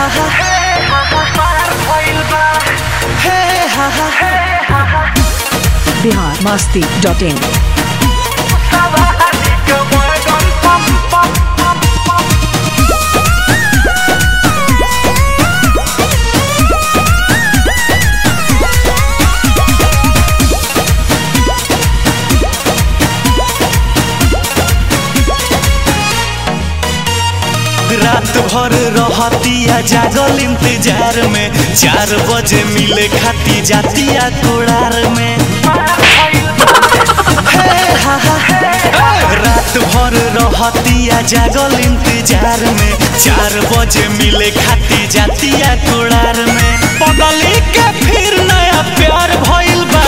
हा मार भइल बा हे हा हा बिहार मस्ती डॉट इन सवारी के बैगन पम पम पम पम रात भर रहतिया जागल इंतजार में चार बजे मिले खाती जातिया कोड़ार में हे हा हा रात भर रहतिया जागल इंतजार में चार बजे मिले खाती जातिया कोड़ार में पगली के फिर नया प्यार भइल बा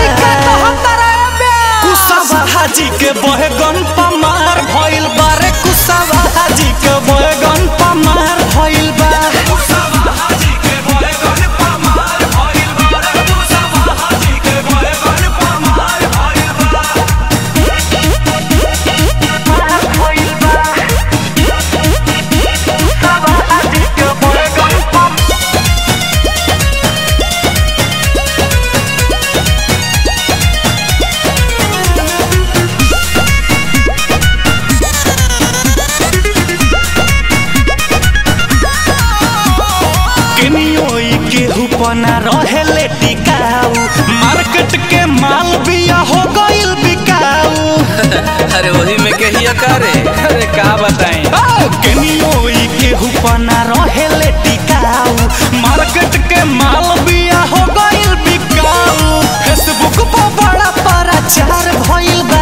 कुशवा हाजी के बहगन पमार भइल बा रे कुशवा हाजी के बहगन पमार भइल बा केनियो ई केहू पना रहेले टिकाऊ मार्केट के माल बिया हो गइल बिकाऊ अरे वही में कहिया करे अरे का बताएं केनियो ई केहू पना रहेले टिकाऊ मार्केट के माल बिया हो गइल बिकाऊ फेसबुक पर बड़ा प्रचार भइल बा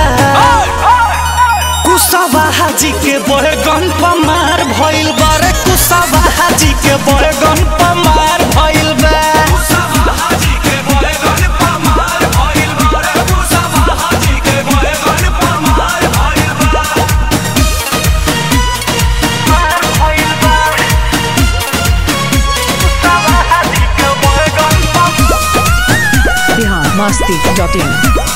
कुशवा हाजी के बहगन पमार भइल बा रे कुशवा हाजी के बहगन पमार भइल बा बिहार मस्ती डॉट इन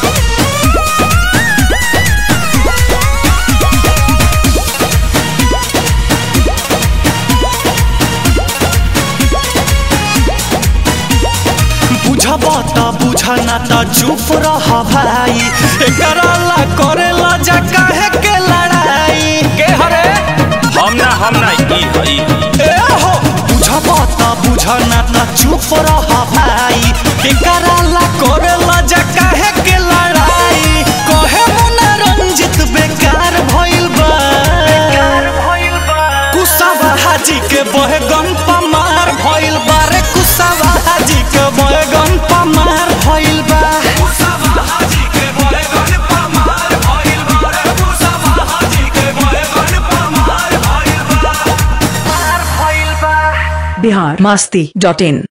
बुझब त बुझ ना त चुप रह भाई एकरा ला करेला जा काहे के लड़ाई के हरे हम ना हम ना ई हई ए हो बुझब त बुझ ना त चुप रह भाई एकरा ला करेला जा काहे के लड़ाई कहे मुना रंजित बेकार भइल बा कुशवा हाजी के बहगन पमार भइल बा रे कुशवा हाजी के बहगन पमार भइल बा बिहार मस्ती डॉट इन